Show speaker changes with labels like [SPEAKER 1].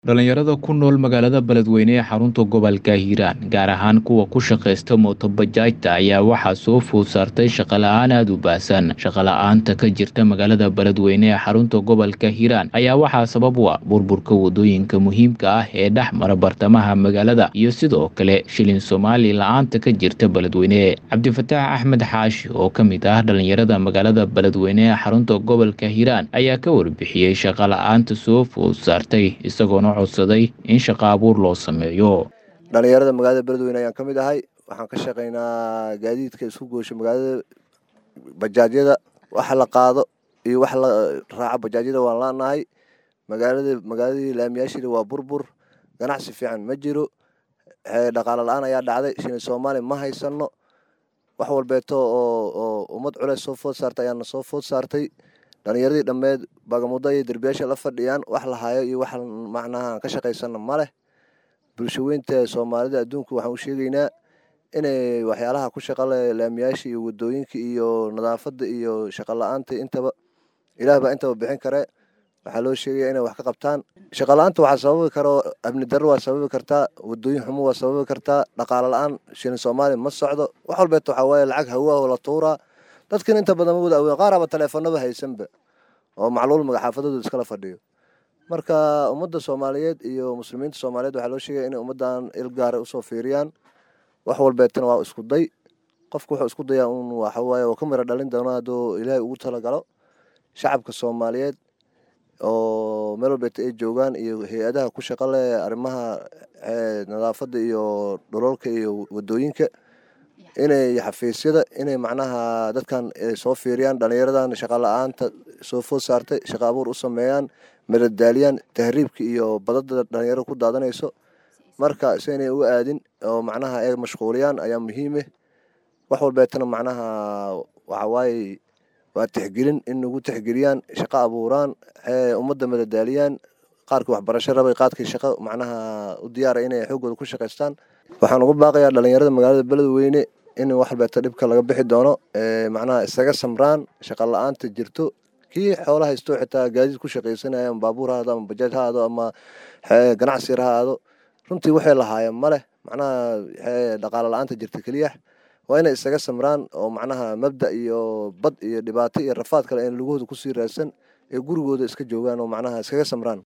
[SPEAKER 1] dhalinyarada ku nool magaalada beledweyne ee xarunta gobolka hiiraan gaar ahaan kuwa ku shaqaysta mootobajaajta ayaa waxaa soo food saartay shaqala-aan aada u baahsan shaqala-aanta ka jirta magaalada beledweyne ee xarunta gobolka hiiraan ayaa waxaa sabab u ah burburka wadooyinka muhiimka ah ee dhex mara bartamaha magaalada iyo sidoo kale shilin soomaali la-aanta ka jirta beledweyne cabdifataax axmed xaashi oo ka mid ah dhalinyarada magaalada beledweyne ee xarunta gobolka hiiraan ayaa ka warbixiyey shaqala-aanta soo food saartay isagoona codsaday in shaqo abuur loo sameeyo
[SPEAKER 2] dhalinyarada magaalada beledweyne ayaan ka mid ahay waxaan ka shaqaynaa gaadiidka isku goosha magaalada bajaajyada waxa la qaado iyo wax la raaco bajaajyada waan laanahay magaalada magaaladii laamiyaashiida waa burbur ganacsi fiican ma jiro dhaqaalo la-aan ayaa dhacday shilin soomaali ma haysano wax walbeeto oo oo ummad culeys soo food saartay ayaana soo food saartay dhalinyaradii dhammeed bagamudo iyo derbiyaasha la fadhiyaan wax la hayo iyo wax macnaha ka shaqaysana ma leh bulshaweynta soomaalida adduunku waxaan u sheegaynaa inay waxyaalaha ku shaqale laamiyaasha iyo wadooyinka iyo nadaafada iyo shaqo la-aanta intaba ilaah baa intaba bixin kare waxaa loo sheegaya inay wax ka qabtaan shaqo la-aanta waxaa sababi karo amni darro waa sababi kartaa wadooyin xumo waa sababi kartaa dhaqaalo la-aan shilin soomaali ma socdo wax walbeeto waxaa waaye lacag hawa oo la tuuraa dadkan inta badan ma wada awen qaaraba taleefanaba haysanba oo macluul magaxaafadooda iskala fadhiyo marka ummadda soomaaliyeed iyo muslimiinta soomaaliyeed waxaa loo sheegaya inay ummaddan il gaara usoo fiiriyaan wax walbeetana waa isku day qofku wuxuu isku dayaa un waxawaaye oo ka mira dhalin doona hadduu ilaahay ugu talagalo shacabka soomaaliyeed oo meel walbeeta ay joogaan iyo hay-adaha ku shaqo leh arrimaha nadaafadda iyo dhololka iyo wadooyinka inay xafiisyada inay macnaha dadkan soo fiiriyaan dhalinyaradan shaqa la-aanta soo food saartay shaqa abuur u sameeyaan madadaaliyaan tahriibka iyo badada dhalinyarada ku daadanayso marka si inay u aadin oo macnaha ay mashquuliyaan ayaa muhiime wax walbeetana macnaha waxawaaye waa tixgelin in nagu tixgeliyaan shaqo abuuraan ummadda madadaaliyaan qaarkii waxbarasho rabay qaadkii shaqo macnaha u diyaara inay xooggooda ku shaqaystaan waxaan ugu baaqayaa dhalinyarada magaalada beledweyne in wax walbeeto dhibka laga bixi doono macnaha isaga samraan shaqa la-aanta jirto kii xoola haysto xitaa gaadiid ku shaqaysanaya ama baabuur ha aado ama bajaaj ha aado ama ganacsi yar ha aado runtii waxay lahaayeen ma leh macnaha dhaqaalo la-aanta jirta keliya waa inay isaga samraan oo macnaha mabda iyo bad iyo dhibaato iyo rafaad kale in lugahooda kusii raadsan ee gurigooda iska joogaan oo macnaha iskaga samraan